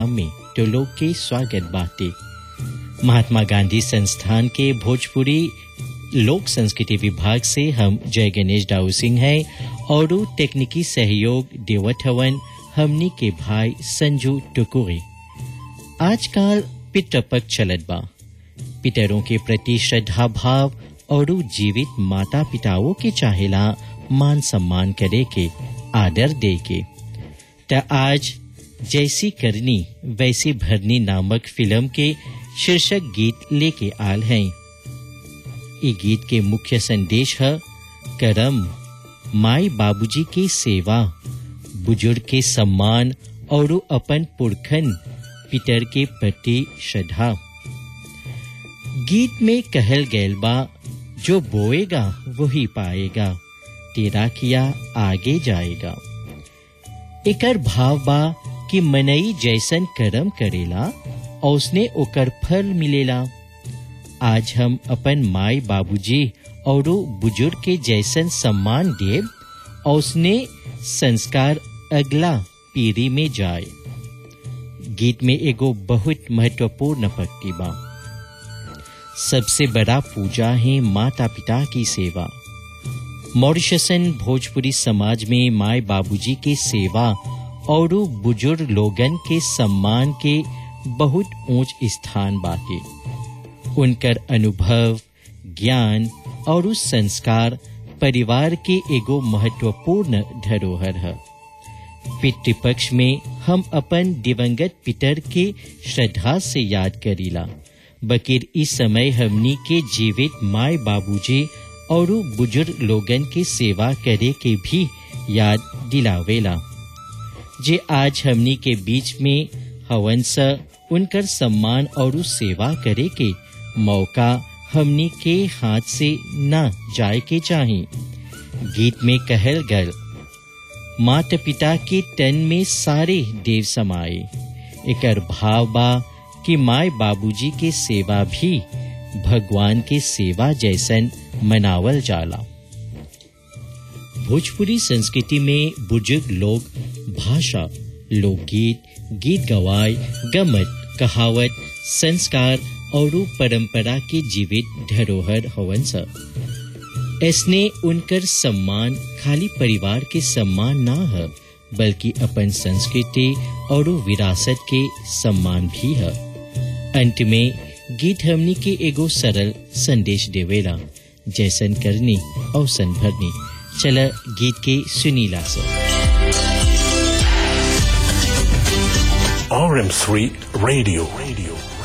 में तो लोग के स्वागत बाटे महात्मा गांधी संस्थान के भोजपुरी लोक संस्कृति विभाग से हम जय गणेश डाउ सिंह हैं और तकनीकी सहयोग देवत हवन हमनी के भाई संजू टुकुरे आजकल पितृपक्ष चलत बा पितरों के प्रति श्रद्धा भाव और जीवित माता पिताओं के चाहेला मान सम्मान करे के आदर दे के त आज जैसी करनी वैसी भरनी नामक फिल्म के शीर्षक गीत लेके आल हैं ये गीत के मुख्य संदेश है करम माई बाबूजी की सेवा बुजुर्ग के सम्मान और अपन पुरखन पितर के प्रति श्रद्धा गीत में कहल गैल बा जो बोएगा वही पाएगा तेरा किया आगे जाएगा एकर भाव बा कि मनई जैसन कर्म करेला और उसने ओकर फल मिलेला आज हम अपन माई बाबूजी और बुजुर्ग के जैसन सम्मान देव और उसने संस्कार अगला पीढ़ी में जाए गीत में एगो बहुत महत्वपूर्ण पंक्ति बा सबसे बड़ा पूजा है माता पिता की सेवा मॉरिशसन भोजपुरी समाज में माए बाबूजी के सेवा और बुजुर्ग लोगन के सम्मान के बहुत ऊंच स्थान बाटे उनकर अनुभव ज्ञान और उस संस्कार परिवार के एगो महत्वपूर्ण धरोहर है पितृपक्ष में हम अपन दिवंगत पितर के श्रद्धा से याद करीला बकिर इस समय हमनी के जीवित माय बाबूजी और बुजुर्ग लोगन के सेवा करे के भी याद दिलावेला जे आज हमनी के बीच में हवन स उनकर सम्मान और सेवा करे के मौका हमनी के हाथ से न जाए के चाही गीत में कहल गल माता पिता के तन में सारे देव समाए एकर भाव बा कि माय बाबूजी के सेवा भी भगवान के सेवा जैसन मनावल जाला भोजपुरी संस्कृति में बुजुर्ग लोग भाषा लोकगीत गीत गवाय गमत कहावत संस्कार और परंपरा के जीवित धरोहर हवन सा इसने उनकर सम्मान खाली परिवार के सम्मान ना है बल्कि अपन संस्कृति और विरासत के सम्मान भी है अंत में गीत हमनी के एगो सरल संदेश देवेला जैसन करनी और सन भरनी चला गीत के सुनीला सा RM3 Radio. Radio.